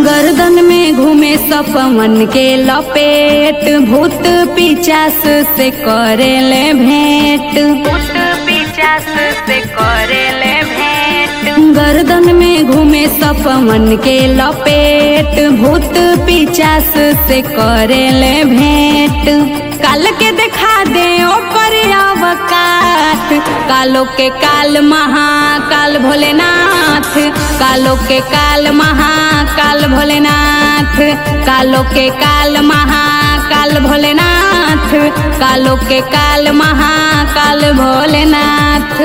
गर्दन में घूमे सपवन के लपेट भूत पिचास से करेले भेंट भूत पिचास से करेले भेंट गर्दन में घूमे सपवन के लपेट भूत पिचास से करेले भेंट काल के देखा दे ओकर अवकात कालो के काल महाकाल भोलेनाथ कालो के काल महाकाल भोलेनाथ कालो के काल महाकाल भोलेनाथ कालो के काल महाकाल भोलेनाथ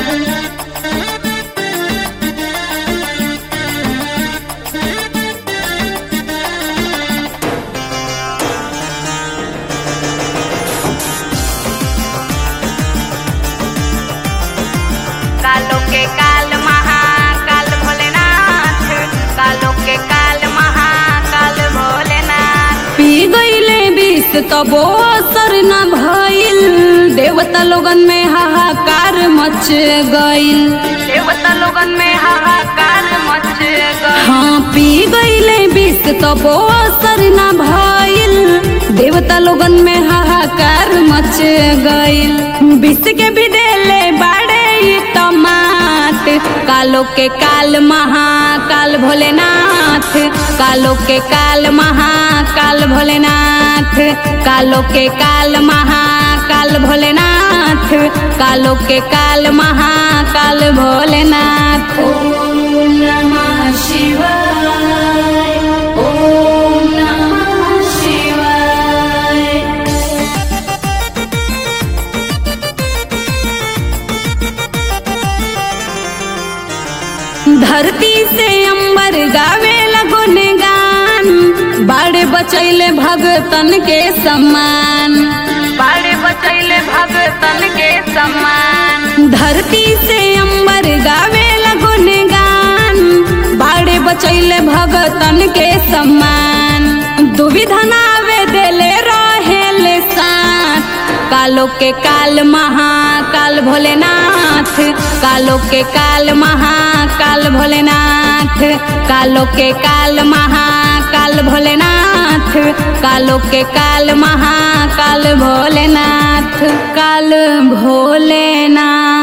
कालो के काल महाकाल भोलेनाथ कालो के काल महाकाल भोलेनाथ पी गईले विष तबो असर न भइल देवता लोगन में हाहाकार मच गइल देवता लोगन में हाहाकार मच गई हाँ पी गईले विष तबो असर न भइल देवता लोगन में हाहाकार मच गइल विष के भी देले बाड़े ई टमाट कालो के काल महाकाल भोलेनाथ कालो के काल महाकाल भोलेनाथ कालो के काल महाकाल भोलेनाथ कालो के काल महाकाल भोलेनाथ ओम नमः शिवाय ओम नमः शिवाय धरती से अंबर गावे लगोन गान बाड़े बचैले भगतन के सम्मान बाड़े बचैले भगतन के सम्मान धरती से अंबर गावे लगोन गान बाड़े बचैले भगतन के सम्मान दुविधा नावे देले रहेले साथ कालो के काल महाकाल भोलेनाथ कालो के काल महाकाल भोलेनाथ कालो के काल महाकाल भोलेनाथ कालो के काल महाकाल भोलेनाथ काल भोलेनाथ